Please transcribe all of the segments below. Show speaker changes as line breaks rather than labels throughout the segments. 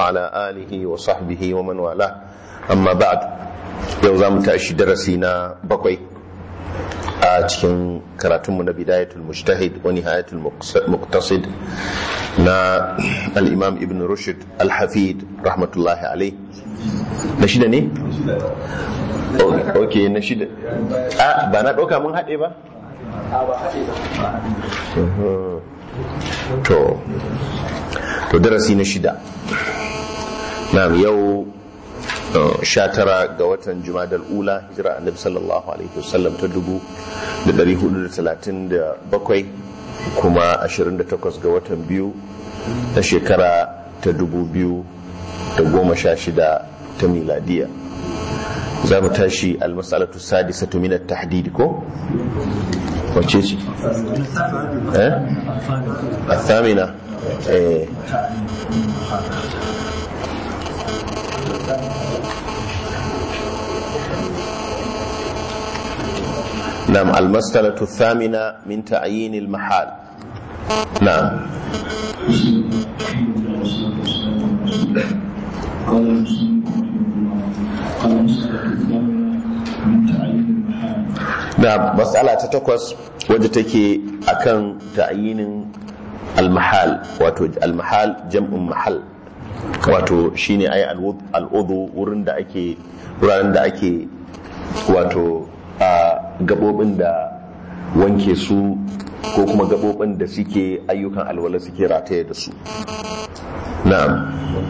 وعلى آله وصحبه ومن والاه أما بعد يوزام تأشي درسينا بقوي cikin karatunmu na bidayatul mujtahid wa nihayatul muqtasid na al-imam ibn rushd al-hafid rahmatullahi alayh na shida ne ok na shida a ba na ɗauka mun haɗe ba to to darasi na shida na yau sha tara ga watan jumadal ula hijira annabi sallallahu alaihi wasallam ta dubu da dari hudu da talatin da bakwai kuma ashirin da takwas ga watan biyu na shekara ta dubu biyu da goma sha shida ta miladiya za mu tashi almasalatu sadisatu min at-tahdid ko wace ce eh athamina eh نعم المسألة الثامنة من تعيين المحال نعم
قال
da matsala ta takwas wadda take akan ta'ayinin almahal wato almahal jam'in mahal wato shine ai al'udu wurin da ake wuraren da ake wato a gabobin da wanke su ko kuma gabobin da suke ayyukan alwala suke rataye da su na'am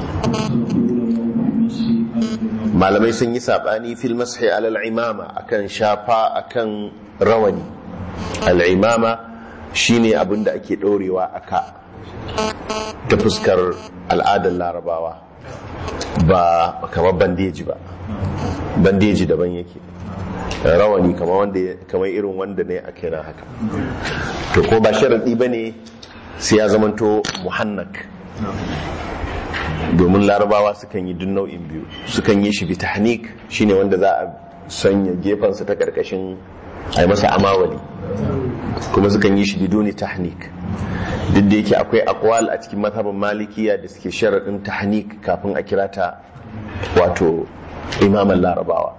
malamai sun yi sabani fil mashi alal imama akan shafa akan rawani al'imama shine abin da ake ɗorewa a ka ta fuskar al'adar larabawa ba kamar bandeji ba bandeji daban yake rawani kamar irin wanda ne a kira haka to ko ba sharaɗi ba ne sai ya zamanto muhannak domin larabawa sukan yi duk nau'in biyu sukan yi shi bi tahnik shine wanda za a sanya gefensa ta karkashin a yi masa amawali kuma sukan yi shi bidoni tahnik duk da yake akwai akwal a cikin mazhabin malikiya da suke sharaɗin tahnik kafin a kira ta wato imaman larabawa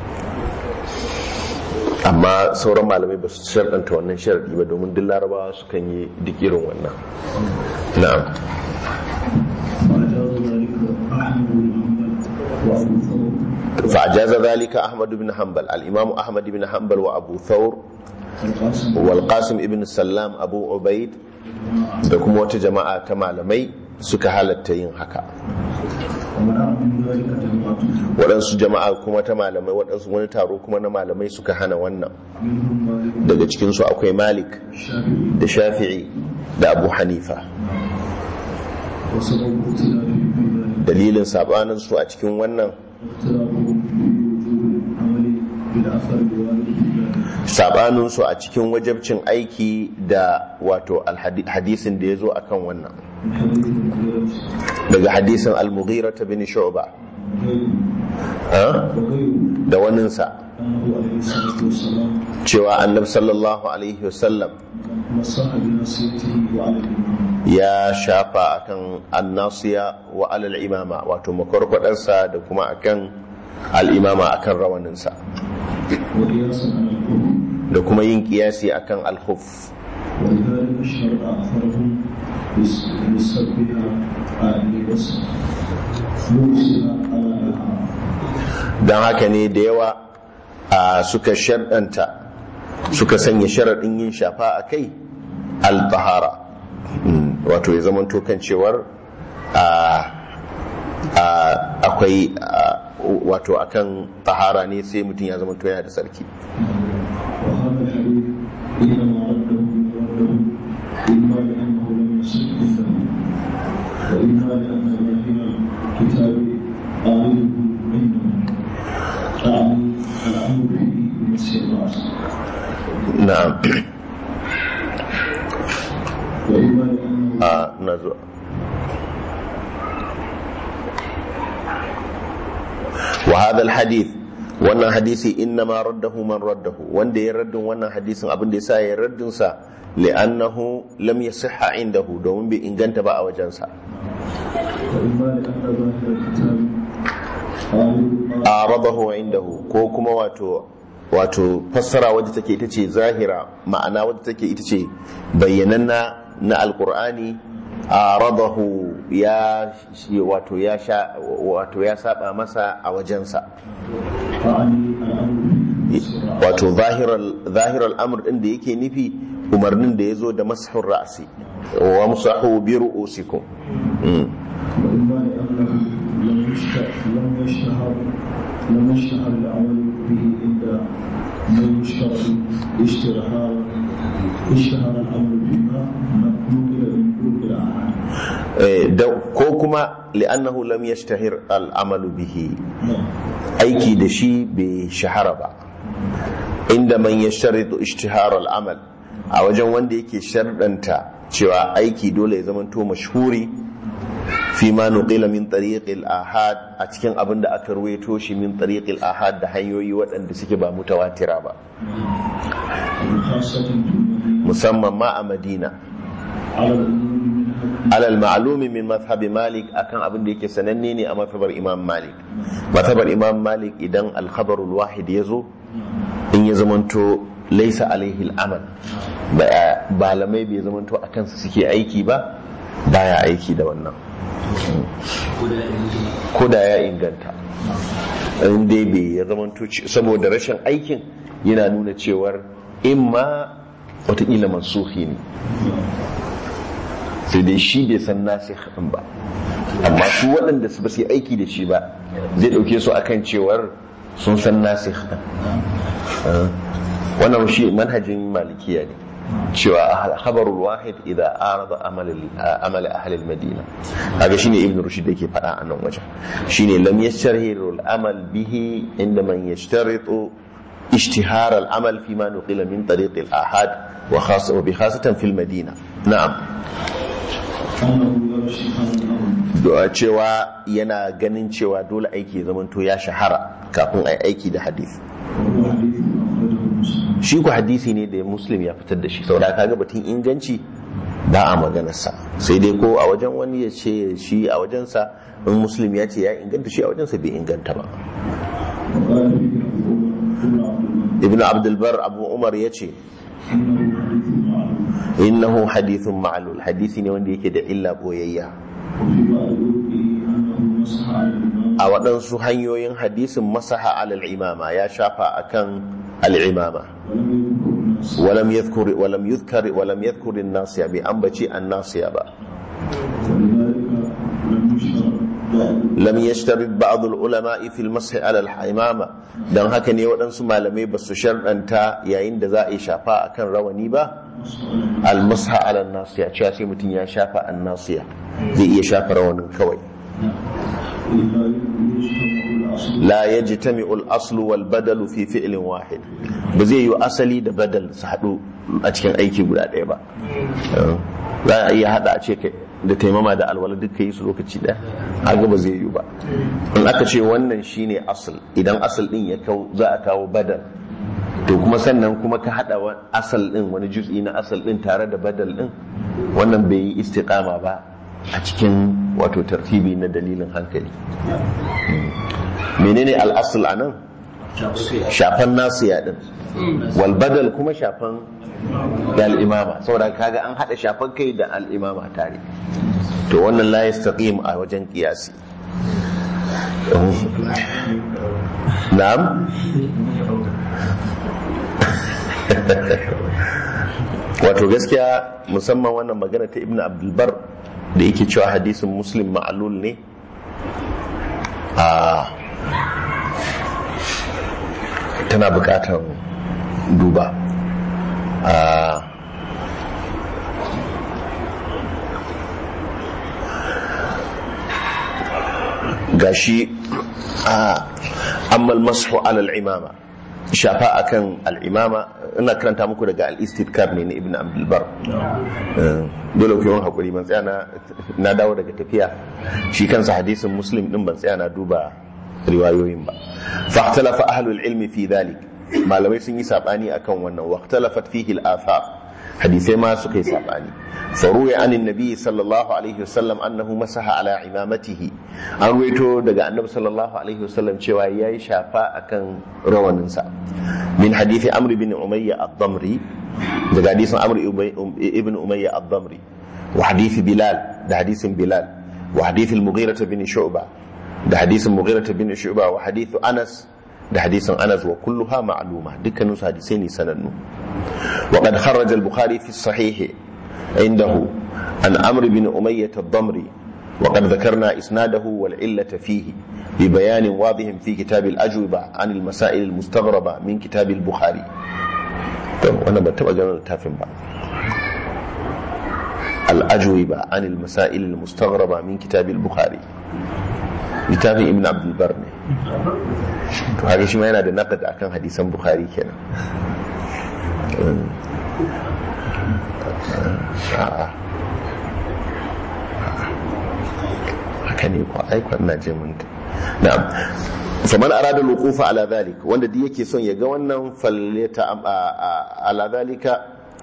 amma sauran malamai ba su sharaɗanta wannan sharaɗi ba domin duk larabawa sukan yi duk irin wannan na'am فأجاز ذلك أحمد بن حنبل الإمام أحمد بن حنبل وأبو ثور والقاسم ابن السلام أبو عبيد da kuma wata jama'a ta malamai suka halatta yin haka waɗansu jama'a kuma ta malamai waɗansu wani taro kuma na malamai suka hana wannan daga cikinsu akwai malik da shafi'i da abu hanifa dalilin sabaninsu a cikin wannan sabaninsu a cikin wajabcin aiki da wato hadisin da ya zo a kan wannan daga hadisin al-mughira ta bin shu'ba da waninsa cewa annab sallallahu alaihi wasallam ya shafa akan annasiya wa alal imama wato makwarkwadarsa da kuma akan al'imama akan rawaninsa da kuma yin kiyasi akan alhuf don haka ne da yawa suka sharɗanta suka sanya sharaɗin yin shafa a kai al-tahara wato ya zama kan cewar akwai wato akan tahara ne sai mutum ya zama yana da sarki na'am a na zuwa وهذا الحديث wannan hadisi inna ma raddahu man raddahu wanda ya raddin wannan hadisin abin da yasa ya raddin sa li'annahu lam yasihha indahu domin bai inganta ba a wajensa
وإما لأن ظاهر الكتاب قالوا
aradahu indahu ko kuma wato wato fassara wadda take ita ce zahira ma'ana wadda take ita ce bayyananna na alkur'ani aradahu ya wato ya sha wato ya saba masa a wajensa
فعني الأمر
wato zahiral zahiral amr din da yake nufi umarnin da yazo da mashur ra'si wa musahu bi ru'usikum Mm.
وإما لأنه لم يشتهر لم يشتهر لم يشتهر العمل به عند من يشترط اشتهار اشتهر الأمر بما نقل من طرق الأحاد
Eh, da- ko kuma li'annahu lam yashtahir al'amalu bihi
نعم
aiki da shi bai shahara ba inda man ya sharitu ishtihar al'amal a wajen wanda yake sharɗanta cewa aiki dole ya zamanto mashhuri fi ma nuqila min tariqil ahad a cikin abin da aka ruwaito shi min tariqil ahad da hanyoyi waɗanda suke ba mutawatira ba
وخاصة في المدينة
musamman ma a madina
على الأمور منها
alal ma'lumi min mazhabi malik akan abin da yake sananne ne a mazhabar imam malik mazhabar imam malik idan al-khabarul wahid yazo in ya zamanto laisa alaihi al'amal ba malamai bai zamanto a kansa suke aiki ba baya aiki da wannan ko da ya inganta in dai bai ya zamanto ce- saboda rashin aikin yana nuna cewar imma watakila mansuhi ne sai dai shi bai san nasikh din ba amma su waɗanda su ba su yi aiki da shi ba zai ɗauke su akan cewar sun san nasikh din Ah. wannan shi manhajin malikiya ne cewa khabarul wahid idza arada amal amal ahli al-madina kaga shine ibn rushd yake faɗa a nan wajen shine lam yashtariru al-amal bihi inda man yashtaritu اشتهار العمل فيما نقل من طريق الآحاد وخاصة وبخاصة في المدينة نعم
أنه يرى اشتهار الأمر
da cewa yana ganin cewa dole aiki ya zamanto ya shahara kafin a yi aiki da hadisi
وهو حديث أخرجه مسلم
shi ku hadisi ne da muslim ya fitar da shi saboda kaga batun inganci ba a maganarsa sai dai ko a wajen wani ya ce shi a wajensa in muslim ya ce ya inganta shi a wajensa bai inganta ba
وقال فيه أبو عمر ابن عبد الملك
ibn abdulbar abu umar ya ce
إنه حديث معروف
innahu hadithun ma'lul hadisi ne wanda yake da illa boyayya
وفي بعض طرقه أنه مسح على الإمام
a waɗansu hanyoyin hadisin masaha alal imama ya shafa akan al'imama
ولم يذكر الناس
ولم يذكر ولم يذكر ولم يذكر الناصية بأنبتي الناصية با
ولذلك لم يشترط بعض
لم يشترط بعض العلماء في المسح على الإمامة dan haka ne waɗansu malamai ba su sharɗanta yayin da za a yi shafa akan rawani ba almasha ala nasiya cewa sai mutum ya shafa an nasiya zai iya shafa rawanin kawai
إلا يجتمع الأصل
la yajtami'u al-aslu wal badalu fi fi'lin wahid ba zai yi asali da badal su haɗu a cikin aiki guda ɗaya ba za a iya haɗa a ce kai da taimama da alwala duka yi su lokaci ɗaya haka ba zai yi ba in aka ce wannan shine asal idan asal ɗin ya kawo za a kawo badal to kuma sannan kuma ka haɗa wa- asal ɗin wani juz'i na asal ɗin tare da badal ɗin wannan bai yi istiqama ba a cikin wato tartibi na dalilin hankali menene al'asul a nan shafan nasiya din wal badal kuma shafan da al'imama saboda kaga an hada shafan kai da al'imama tare to wannan la yastaqim a wajen kiyasi na'am wato gaskiya musamman wannan magana ta ibnu abdulbar da yake cewa hadisin muslim ma'alul ne a tana bukatar duba a gashi a ammal masu alal imama shafa akan al'imama ina karanta muku daga al-istidkar ne na ibn abdulbar Eh, dole ku yawan haƙuri ban tsaya na- na dawo daga tafiya shi kansa hadisin muslim din ban tsaya na duba riwayoyin ba fahtalafa ahlul ilmi fi dhalik malamai sun yi sabani akan wannan waqtalafat fihi al-athar hadisai ma suka yi sabani faruwa anin nabi sallallahu alaihi wasallam annahu masaha ala imamatihi an ruwaito daga annabi sallallahu alaihi wasallam cewa ya yi shafa akan rawaninsa min hadithi amr ibn umayya ad-damri daga hadisin amr ibn umayya ad-damri wa hadithi bilal da hadisin bilal wa hadithi al-mughira bin shu'ba da hadisin mughira bin shu'ba wa hadithu anas da hadisin anas wa kulluha ma'luma dukkanin su hadisai ne sanannu wa qad kharraja al-bukhari fi sahih عنده عن عمرو بن أمية الضمري وقد ذكرنا إسناده والعلة فيه ببيان واضح في كتاب الأجوبة عن المسائل المستغربة من كتاب البخاري طيب وأنا بتبقى جمال التافن بقى الأجوبة عن المسائل المستغربة من كتاب البخاري littafin ibn abdulbar ne to haka shi ma yana da naqad akan hadisan bukhari kenan haka ne ko aikon na je mun na'am faman arada luqufa ala dhalik wanda duk yake son ya ga wannan falleta ala dhalika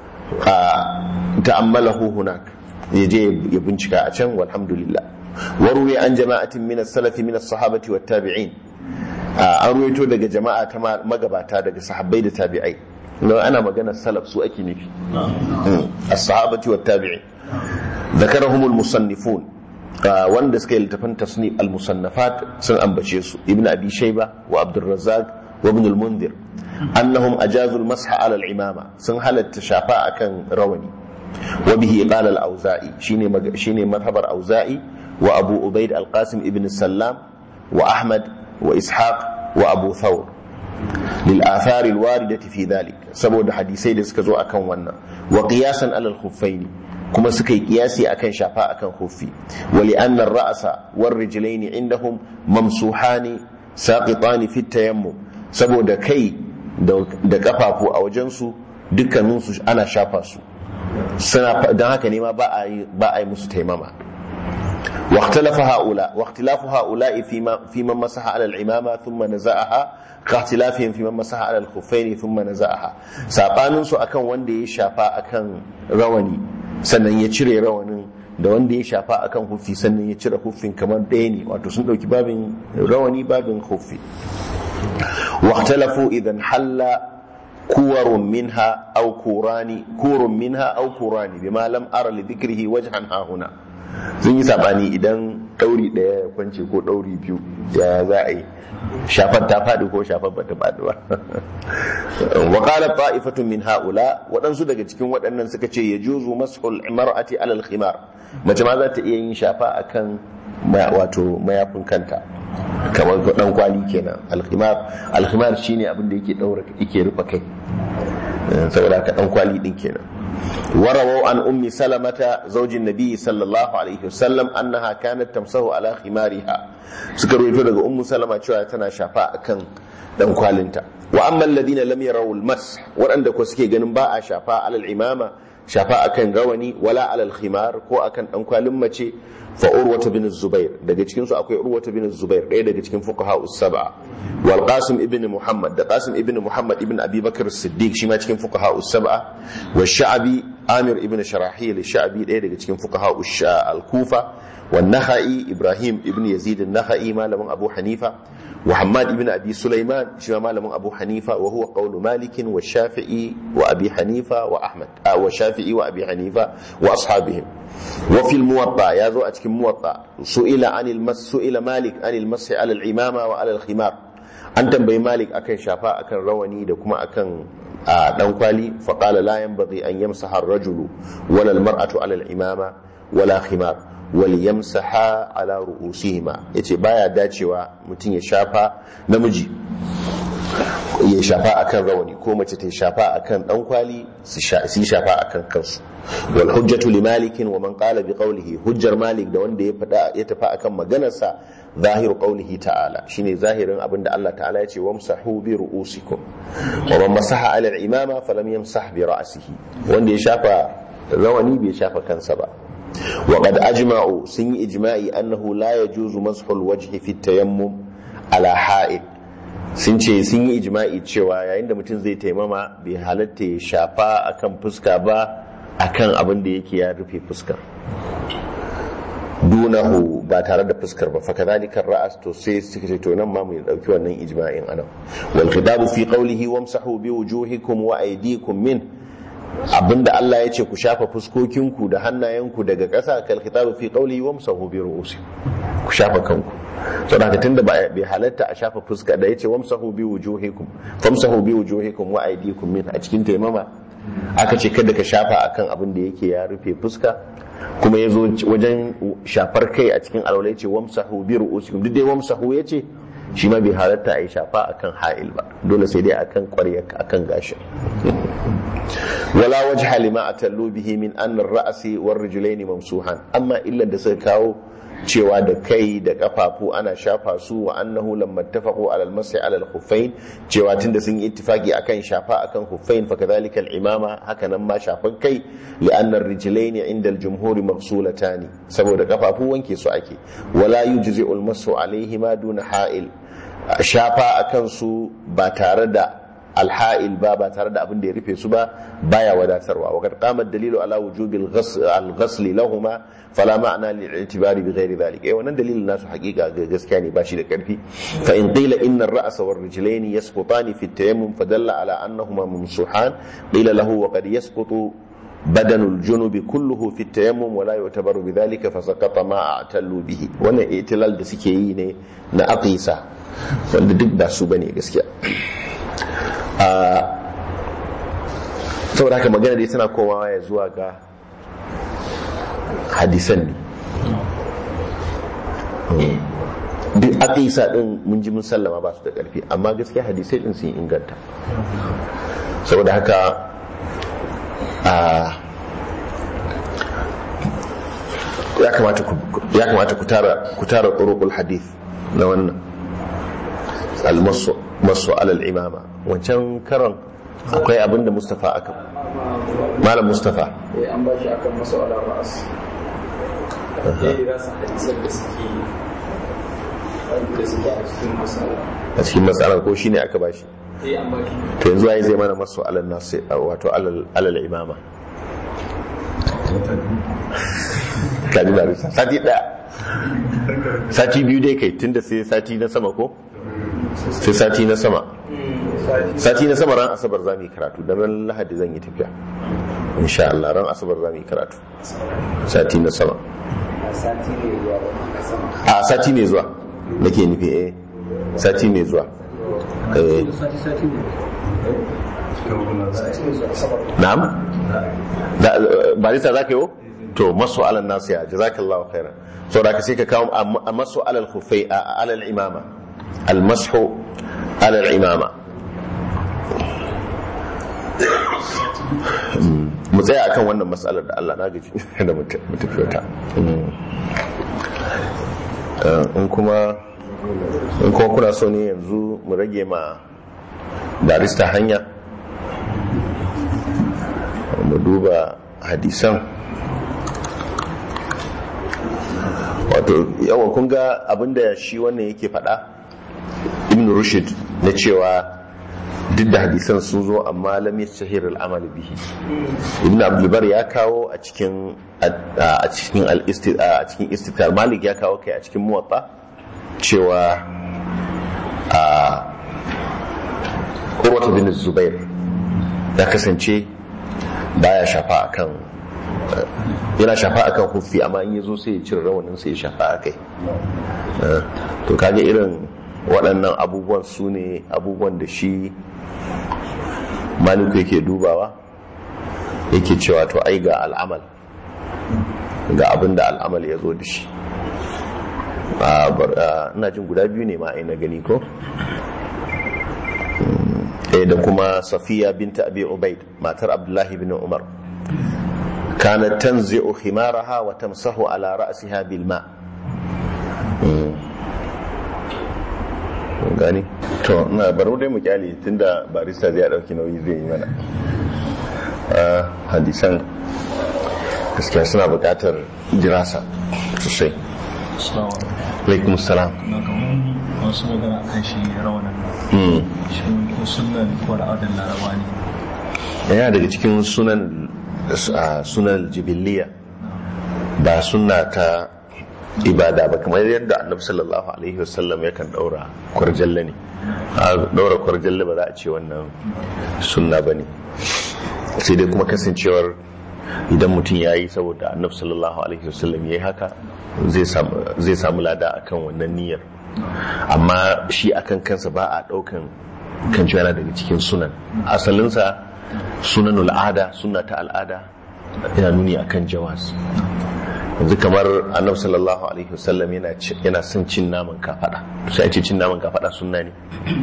ta'ammalahu hunak yaje ya bincika a can walhamdulillah waruwi an jama'atin min as-salafi min as-sahabati wat tabi'in an ruwaito daga jama'a ta magabata daga sahabbai da tabi'ai لو أنا مجانا السلف سوء نفي الصحابة والتابعين ذكرهم المصنفون وان دسكي لتفن تصنيف المصنفات سن أنبشيس ابن أبي شيبة وعبد الرزاق وابن المنذر أنهم أجازوا المسح على العمامة سن هل التشافاء كان رواني وبه قال الأوزائي شيني, مج... شيني مذهب الأوزائي وأبو أبيد القاسم ابن السلام وأحمد وإسحاق وأبو ثور للآثار الواردة في ذلك سبب حديثي da suka zo akan wannan wa qiyasan ala al-khuffain kuma suka yi kiyasi akan shafa akan khuffi wa li anna ar-ra'sa war-rijlayn indahum mamsuhani saqitan fi tayammum saboda kai da kafafu a wajen su dukkanin su ana shafa su suna dan haka ne ma ba a yi ba a yi musu taimama واختلف هؤلاء واختلاف هؤلاء فيما فيما مسح على العمامه ثم نزعها كاختلافهم فيما مسح على الخفين ثم نزعها sabanin su akan wanda ya shafa akan rawani sannan ya cire rawanin da wanda ya shafa akan hufi sannan ya cire hufin kamar ɗaya ne wato sun ɗauki babin rawani babin hufi واختلفوا اذا حل كور منها او كوراني كور منها او كوراني بما لم ارى لذكره وجها ها هنا sun yi sabani idan ɗauri ɗaya ya kwance ko ɗauri biyu ya za a yi shafar ta faɗi ko shafar ba ta faɗi ba wa qala ta'ifatun min haula waɗansu daga cikin waɗannan suka ce ya juzu mashul mar'ati alal khimar mace ma za ta iya yin shafa akan wato mayafin kanta kamar dan kwali kenan alkhimar alkhimar shine abin da yake daura yake rufe kai saboda ka dan kwali din kenan ورووا عن أم سلمة زوج النبي صلى الله عليه وسلم أنها كانت تمسه على خمارها سكروا يقول أم سلمة شوية تنا شفاء كان دم كوالنتا وأما الذين لم يروا المسح وعندك وسكي جنباء شفاء على العمامة شفاء كان رواني ولا على الخمار كو أكن أم كوالمة فأروة بن الزبير daga cikin su akwai Urwata bin Zubair ɗaya daga cikin fuqaha us-sab'a wal Qasim ibn Muhammad da Qasim ibn Muhammad ibn Abi Bakr as-Siddiq shi ma cikin fuqaha us-sab'a wa Sha'bi Amir ibn Sharahil Sha'bi ɗaya daga cikin fuqaha al-Kufa wa Nakhai Ibrahim ibn Yazid an-Nakhai malamin Abu Hanifa wa Hammad ibn Abi Sulaiman shi ma malamin Abu Hanifa wa huwa qawlu Malik wa Shafi'i wa Abi Hanifa wa Ahmad wa Shafi'i wa Abi Hanifa wa ashabihim wa fil muwatta ya zo a cikin muwatta su'ila anil mas su'ila Malik anil mas'i ala al-imama wa ala al-khimar an tambayi Malik akan shafa akan rawani da kuma akan dan kwali fa qala la yanbaghi an yamsaha ar-rajulu wala al-mar'atu ala al-imama wala khimar wal yamsaha ala ru'usihima yace baya dacewa mutum ya shafa namiji ya shafa akan rawani ko mace ta shafa akan dan kwali su shafa akan kansu wal hujjatu li malik wa man qala bi qawlihi hujjar malik da wanda ya fada ya tafi akan maganarsa zahir qawlihi ta'ala shine zahirin abinda Allah ta'ala ya ce wamsahu bi ru'usikum wa man masaha ala al-imama falam yamsah bi ra'sihi wanda ya shafa rawani bai shafa kansa ba وقد أجمعوا سن إجماعي أنه لا يجوز مسح الوجه في التيمم على حائط sun ce sun yi ijma'i cewa yayin da mutum zai taimama bai halatta ya shafa akan fuska ba akan abin da yake ya rufe fuskar dunahu ba tare da fuskar ba fakadhalika ra'as to sai suka ce to nan ma mu dauki wannan ijma'in anan wal khidabu fi qawlihi wamsahu bi wujuhikum wa aydikum min abinda Allah ya ce ku shafa fuskokinku da hannayenku daga ƙasa kal khitabu fi qawlihi wamsahu bi ru'usikum ku shafa kanku so da tunda ba bai halatta a shafa fuska da yace wamsahu bi wujuhikum famsahu bi wujuhikum wa aydikum min a cikin taimama aka ce kada ka shafa akan abin da yake ya rufe fuska kuma ya zo wajen shafar kai a cikin alwala ya ce wamsahu bi ru'usikum duk dai wamsahu ya ce shi ma bai halatta a yi shafa akan ha'il ba dole sai dai akan ƙwarya akan gashin wala wajha lima atallu bihi min anna ar-ra'si war rijlaini mamsuhan amma illa da suka kawo cewa da kai da kafafu ana shafa su wa annahu lamma ittafaqu ala al-mas'i ala al-khuffayn cewa tunda sun yi ittifaki akan shafa akan khuffayn fa kadhalika al-imama haka nan ma shafan kai li anna ar-rijlayn inda al-jumhur maghsulatan saboda kafafu wanke su ake wala yujzi'u al-mas'u alayhi ma duna ha'il shafa akan su ba tare da alha'il ba ba tare da abin da ya rufe su ba baya wadatarwa wa kad qama dalilu ala wujubi al-ghasl lahumma fala ma'na lil-i'tibari bi ghairi dhalik eh wannan dalilin nasu hakika gaskiya ne bashi da karfi fa in qila inna ar-ra'sa war rijlayn yasqutani fi at-tayammum fadalla ala annahuma mamsuhan qila lahu wa qad yasqutu بدن الجنوب كله في التيمم ولا يعتبر بذلك فسقط ما اعتلوا به wannan itilal da suke yi ne na aqisa wanda duk ba su bane gaskiya saboda haka magana dai tana komawa ya zuwa ga hadisan ne duk aqisa din mun ji mun sallama ba su da karfi amma gaskiya hadisai din sun inganta saboda haka ya kamata ku tara turuqul hadith na wannan almasu alal imama wancan karon akwai abinda mustafa aka malam mustafa
an ba shi akan masu alal ra'as ya rasa hadisan da suke da suke a cikin masala
a cikin matsalar ko shine aka ba shi
eh an ba shi
to yanzu ai zai mana masu alal nasi wato alal alal imama kaji da risa sati daya sati biyu dai kai tunda sai sati na sama ko sai sati na sama sati na sama ran asabar za mu yi karatu don ran lahadi zan yi tafiya insha Allah ran asabar za mu yi karatu sati na sama
sati ne zuwa da sama
a sati mai zuwa nake nufi eh sati mai zuwa eh na'am da barista zaka yi to masu alal nasiya jazakallahu khairan saboda ka sai ka kawo a masu alal khufai a alal imama al mashu alal imama mu tsaya akan wannan matsalar da Allah na gaji da mu tafi wata in kuma in kuma kuna so ne yanzu mu rage ma barista hanya mu duba hadisan wato yawan kun ga abinda shi wannan yake faɗa ibn rushd na cewa duk da hadisan sun zo amma lam yashhir al-amal bihi ibn abdulbar ya kawo a cikin a cikin al a cikin istiqrar malik ya kawo kai a cikin muwatta cewa a urwata bin zubair ya kasance baya shafa akan yana shafa akan hufi amma in yazo sai ya cire rawanin sai ya shafa akai to kage irin waɗannan abubuwan su ne abubuwan da shi maliku yake dubawa yake cewa to ai ga al'amal ga abin da al'amal ya zo da shi ina jin guda biyu ne ma ai na gani ko ɗaya da kuma safiya binta abi ubaid matar abdullahi bin umar kanat tanzi'u khimaraha wa tamsahu ala ra'siha bil ma gani to na baro dai mu kyale tunda barista zai dauki nauyi zai yi mana hadisan gaskiya suna buƙatar dirasa sosai alaikum salam
na kamar wasu magana kan shi rawanan shi ko sunna ne ko al'adar laraba ne
yana daga cikin sunan a sunan jibiliya ba sunna ta ibada ba kamar yadda annabi sallallahu alaihi wasallam yakan daura kwarjalle ne a daura kwarjalle ba za a ce wannan sunna ba ne sai dai kuma kasancewar idan mutum ya yi saboda annabi sallallahu alaihi wasallam ya yi haka zai samu lada akan wannan niyyar amma shi akan kansa ba a daukan kan yana daga cikin sunan asalinsa sunan al'ada sunna ta al'ada yana nuni akan jawas yanzu kamar annabi sallallahu alaihi wasallam yana yana son cin naman kafada sai a ce cin naman kafada sunna ne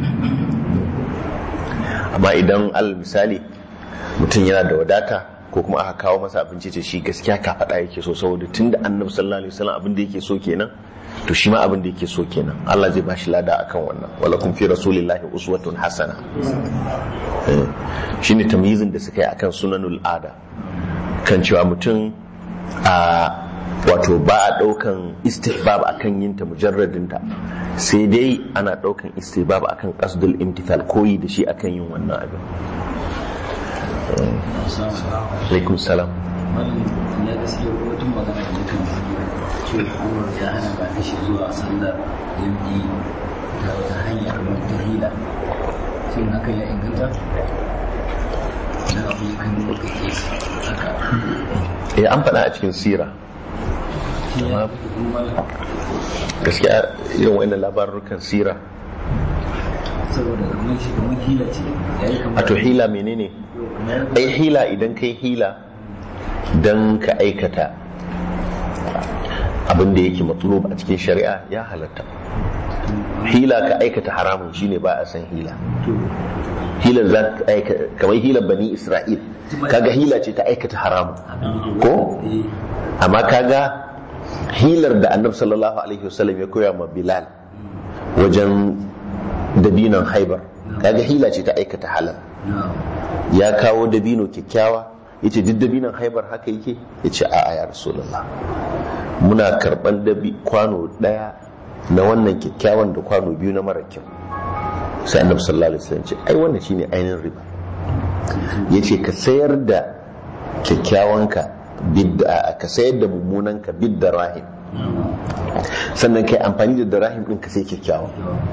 amma idan al misali mutum yana da wadata ko kuma aka kawo masa abinci ce shi gaskiya kafada yake so saboda tunda annabi sallallahu alaihi wasallam abin da yake so kenan to shi ma abin da yake so kenan Allah zai bashi lada akan wannan wala kun fi rasulillahi uswatun hasana shine tamyizin da suka yi akan sunanul ada kan cewa mutum a wato ba a daukan istihbab akan yin ta mujarradin ta sai dai ana daukan istihbab akan qasdul imtithal koyi da shi akan yin wannan abin alaikum salam
ya gaske wata magana da kan cewa umar ya hana ba ta shi zuwa sallar yanki ta wata hanyar wata hila shin haka ya inganta na abu ya kan muka ke haka
eh an faɗa a cikin sira gaskiya irin wa'annan labarukan sira
saboda kamar shi kamar hila ce ya yi
a to hila menene ai hila idan kai hila don ka aikata abin da yake matsalub a cikin shari'a ya halatta hila ka aikata haramun shine ba a san hila hilar za ka aikata kamar hilar bani isra'il kaga hila ce ta aikata haramun ko amma kaga hilar da annabi sallallahu alaihi wasallam ya koya ma bilal wajen dabinon haibar kaga hila ce ta aikata halal ya kawo dabino kyakkyawa ya ce duk dabinon haibar haka yake ya ce a'a ya rasulullah muna karban dabi kwano daya na wannan kyakkyawan da kwano biyu na mara kyau sai annabi sallallahu alaihi wasallam ce ai wannan shine ainihin riba yace ka sayar da kyakkyawanka bidda ka sayar da mummunanka bidda rahim sannan kai amfani da rahim din ka sai kyakkyawa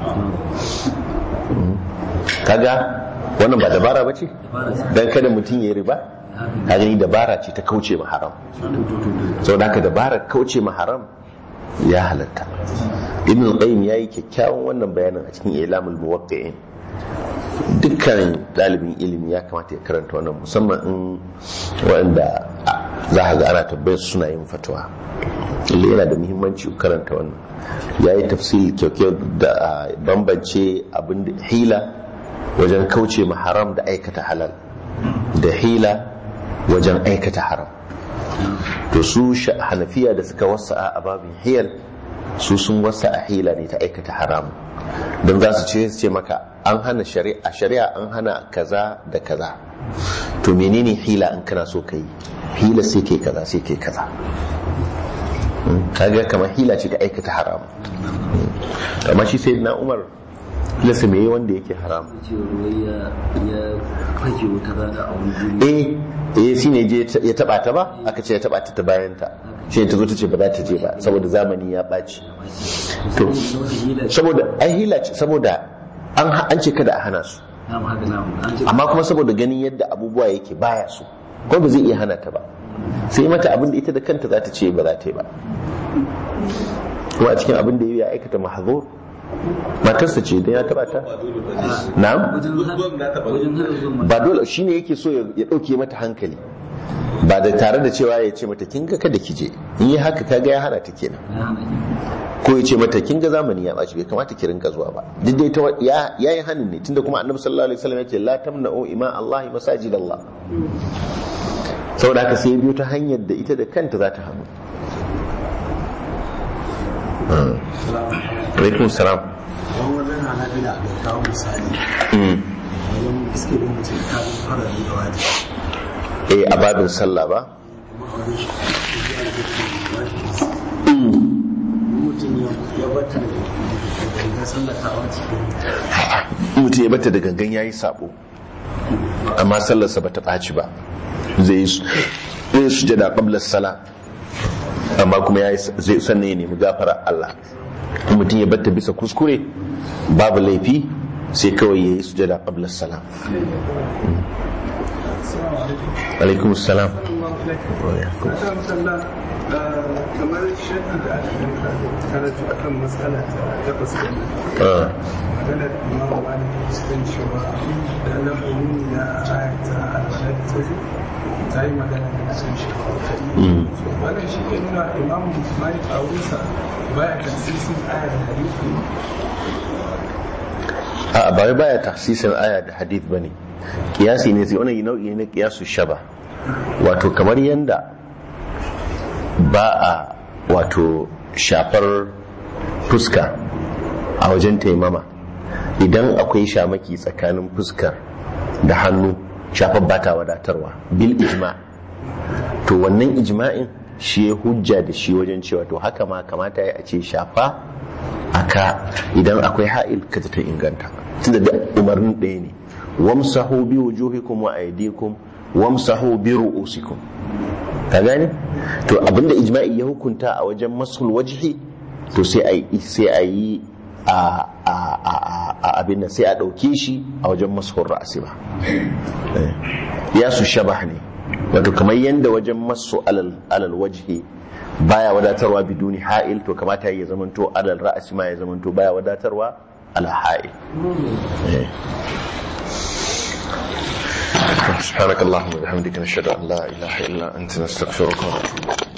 kaga wannan ba dabara ba ce don kada mutum ya riba ka gani dabara ce ta kauce ma haram sau da haka dabara kauce ma haram ya halatta ibn al-qayyim yayi kyakkyawan wannan bayanin a cikin ilamul muwaqqi'in dukkan dalibin ilimi ya kamata ya karanta wannan musamman in wanda za ka ga ana tabbayar suna yin fatawa lalle yana da muhimmanci ku karanta wannan yayi tafsil kyaukyau da bambance abin da hila wajen kauce ma haram da aikata halal da hila wajen aikata haram to su hanafiya da suka wasa a babin hiyal su sun wasa a hila ne ta aikata haram don za su ce su ce maka an hana shari'a shari'a an hana kaza da kaza to menene hila in kana so ka yi hila sai kai kaza sai kai kaza kaga kamar hila ce ta aikata haram amma shi sai na umar lasa me wanda yake haram eh eh shi ne ya taba ta ba aka ce ya taba ta ta bayan ta shi ta zo ta ce ba za ta je ba saboda zamani ya ɓaci to saboda ai hila ce saboda an ce kada a hana su amma kuma saboda ganin yadda abubuwa yake baya su ko ba zai iya hana ta ba sai mata abin da ita da kanta za ta ce ba za ta yi ba kuma a cikin abin da ya aikata mahzur matarsa ce don ya taba ta na'am ba dole shine yake so ya dauke mata hankali ba da tare da cewa ya ce mata kin ga kada ki je in yi haka kaga ya hana ta kenan ko ya ce mata kin ga zamani ya baci bai kamata ki rinka zuwa ba duk dai ta ya yi hanin ne tunda kuma annabi sallallahu alaihi wasallam ya ce la tamna'u ima Allah masajid Allah saboda haka sai biyo ta hanyar da ita da kanta za ta hannu alaikun salam
wani wajen hana bila da kawo misali wajen iske da mutum kafin fara da wajibi
eh a babin sallah ba
mutum ya bata da sallatawa cikin
mutum ya bata da gangan yayi sabo amma sallarsa bata ɓaci ba zai yi sujada qabla sala amma kuma yayi zai sanne ya nemi gafara Allah in mutum ya batta bisa kuskure babu laifi sai kawai yayi sujada qabla sala alaikum salam
kamar shaɗi da aka karatu a kan matsala ta tabbas da maganar imamu malik cikin cewa da lafazin na ayata alwala da tafi ta yi magana da kusan shekaru wannan shi ke nuna imamu malik a wurinsa baya tasirin aya da hadisi
a ba wai baya tahsisin aya da hadith bane kiyasi ne sai wannan nau'i ne na kiyasu shaba wato kamar yanda ba a wato shafar fuska a wajen taimama idan akwai shamaki tsakanin fuskar da hannu shafar ba ta wadatarwa bil ijma to wannan ijma'in shi ya hujja da shi wajen cewa to haka ma kamata ya ce shafa aka idan akwai ha'il ka ta inganta tunda da umarnin ɗaya ne wamsahu bi wujuhikum wa aydikum wamsahu bi ru'usikum ka gane to abinda ijma'i ya hukunta a wajen masul wajhi to sai a yi sai a yi a a a a abin nan sai a dauke shi a wajen masul ra'si ba ya su shabah ne wato kamar yanda wajen masu alal alal wajhi baya wadatarwa biduni ha'il to kamata ya zamanto alal ra'si ma ya zamanto baya wadatarwa ala ha'il سبحانك اللهم وبحمدك نشهد ان لا اله الا انت نستغفرك ونتوب